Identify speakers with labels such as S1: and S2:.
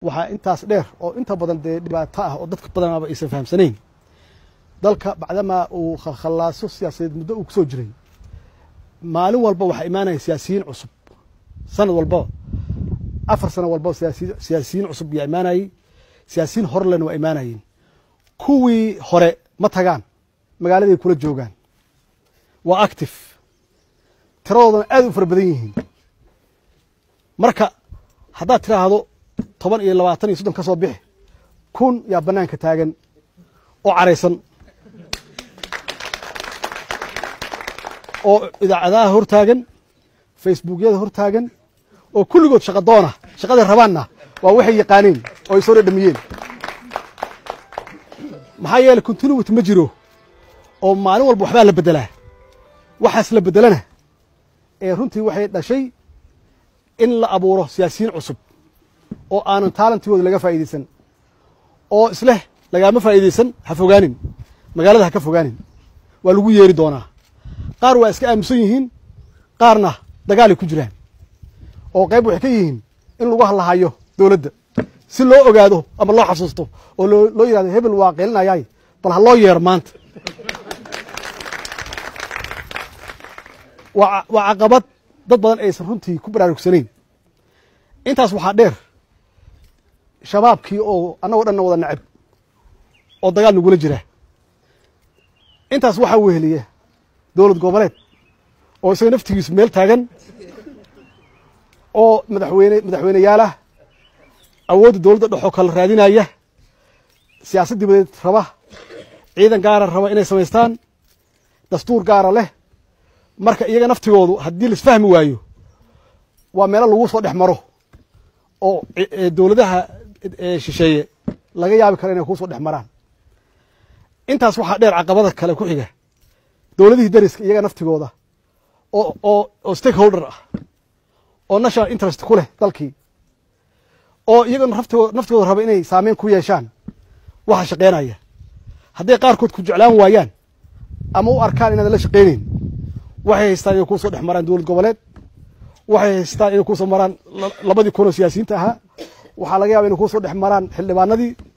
S1: waxaa intaas dheer oo inta badan dee dhibaato ah oo dadka badanaaba aysan fahamsanayn dalka bacdamaa uu khalkhallaaso siyaasadeed muddo uu kusoo jiray maalin walba waxaa imaanaya siyaasiyiin cusub sanad walbaba afar sano walbaba siyaasiyiin cusub yaa imaanayey siyaasiyiin horelena waa imaanayeen kuwii hore ma tagaan magaaladay kula joogaan waa active tiradoodana aad u fara badan yihiin marka haddaad tiraahdo toban iyo labaatan iyo soddon ka soo bixi kun yaa bannaanka taagan oo caraysan oo idaacadaha hor taagan facebookyada hor taagan oo kulligood shaqa doona shaqaday rabaanna waa waxay yaqaaneen oo ay soo dhadhamiyeen maxaa yeeley continuity ma jiro oo maalin walba waxbaa la beddelaa waxaas la beddelana ee runtii waxay dhashay in la abuuro siyaasiyiin cusub oo aanan taalantigooda laga faa'iidaysan oo isleh lagaama faa'iidaysan ha fogaanin magaalada ha ka fogaanin waa lagu yeeri doonaa qaar waa iska aamusan yihiin qaarna dagaalay ku jiraan oo qayb waxay ka yihiin in lagu hadlahayo dowladda si loo ogaado ama loo xasuusto oo loo yidhahdo hebel waa qeelinayaay bal ha loo yeero maanta waa caqabad dad badan aysan runtii ku baraarugsanayn intaas waxaa dheer shabaabkii oo annagoo dhanna wada nacab oo dagaal nagula jira intaas waxaa weheliya dowlad goboleed oo isaga naftigiisu meel taagan oo madaxweyne madaxweyneyaalah awoodda dowladda dhexoo kala raadinaya siyaasad dibadeed raba ciidan gaara raba inay samaystaan dastuur gaara leh marka iyaga naftigoodu haddii laisfahmi waayo waa meelo lagu soo dhex maro oo dowladaha shisheeye laga yaabi karo inay kuu soo dhex maraan intaas waxaa dheer caqabada kale ku xiga dowladihii dariska iyaga naftigooda oo oo oo stakeholder ah oo national interest ku leh dalkii oo iyaga naftigooda naftigooda raba inay saameyn ku yeeshaan waxa shaqeynaya hadday qaarkood ku jeclaan waayaan ama u arkaan inaadan la shaqeyneyn waxay haystaan inay kuusoo dhex maraan dowlad goboleed waxay haystaan inay kuusoo maraan labadii kunoo siyaasiyiinta ahaa waxaa laga yaba inay kuusoo dhex maraan xildhibaanadii